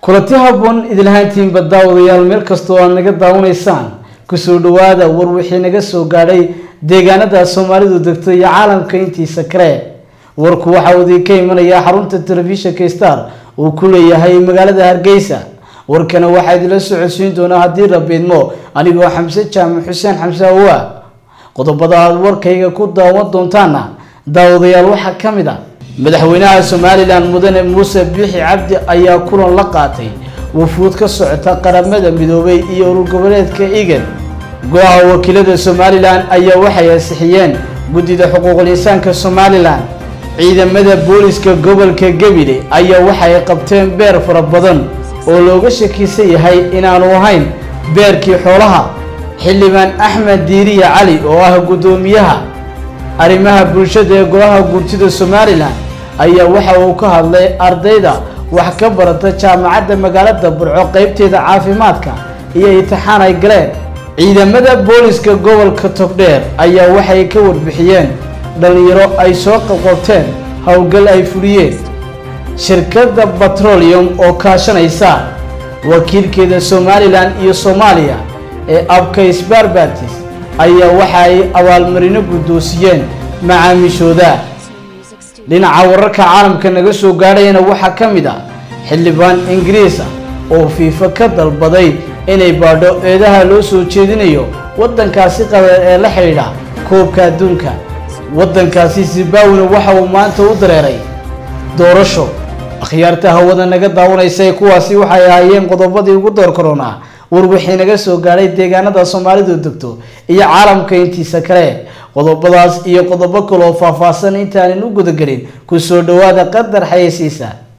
kulanti habboon idinlahaantiinba daawadayaal meel kastoo aad naga daawanaysaan kusoo dhawaada war wixii naga soo gaadhay deegaanada soomaalidu degto iyo caalamka intiisa kale warku waxa uu idinka imanayaa xarunta telefishinka star uu ku leeyahay magaalada hargeysa warkana waxaa idinla socodsiin doonaa haddii la biidmo anigoo xamse jaamac xuseen xamse awa qodobada aada warkayga ku daawan doontaana daawadayaal waxaa ka mid a madaxweynaha somalilan mudane muuse biixi cabdi ayaa kulan la qaatay wafuud ka socota qaramada midoobay iyo urur goboleedka egan go-aha wakiilada somalilan ayaa waxay ansixiyeen guddida xuquuqul insaanka somalilan ciidamada booliska gobolka gebile ayaa waxay qabteen beer fara badan oo looga shakiisan yahay inaanu ahayn beerkii xoolaha xildhibaan axmed diiriya cali oo ah guddoomiyaha arrimaha bulshada ee golaha guurtida somalilan ayaa waxa uu ka hadlay ardayda wax ka barata jaamacadda magaalada burco qeybteeda caafimaadka iyo intixaan ay galeen ciidamada booliska gobolka togdheer ayaa waxay ka warbixiyeen dhalinyaro ay soo qabqabteen howlgal ay fuliyeen shirkadda batrolium oo kaashanaysa wakiilkeeda somalilan iyo soomaaliya ee abkays barbatis ayaa waxa ay abaalmarino guddoonsiyeen macaamiishooda dhinaca wararka caalamka naga soo gaadhayana waxaa ka mid ah xildhibaan ingiriis ah oo fiifa ka dalbaday inay baadho eedaha loo soo jeedinayo waddankaasi qabeed ee la xidhiidha koobka adduunka waddankaasi zimbabwena waxa uu maanta u dareeray doorasho akhyaarta hawada naga daawanaysay kuwaasi waxay ahaayeen qodobadii ugu door koronaa war wixii naga soo gaadhay deegaanada soomaalidu degto iyo caalamka intiisa kale qodobadaas iyo qodobo kale oo faahfaahsan intaanan u gudagelin ku soo dhawaada qadar xayeysiisa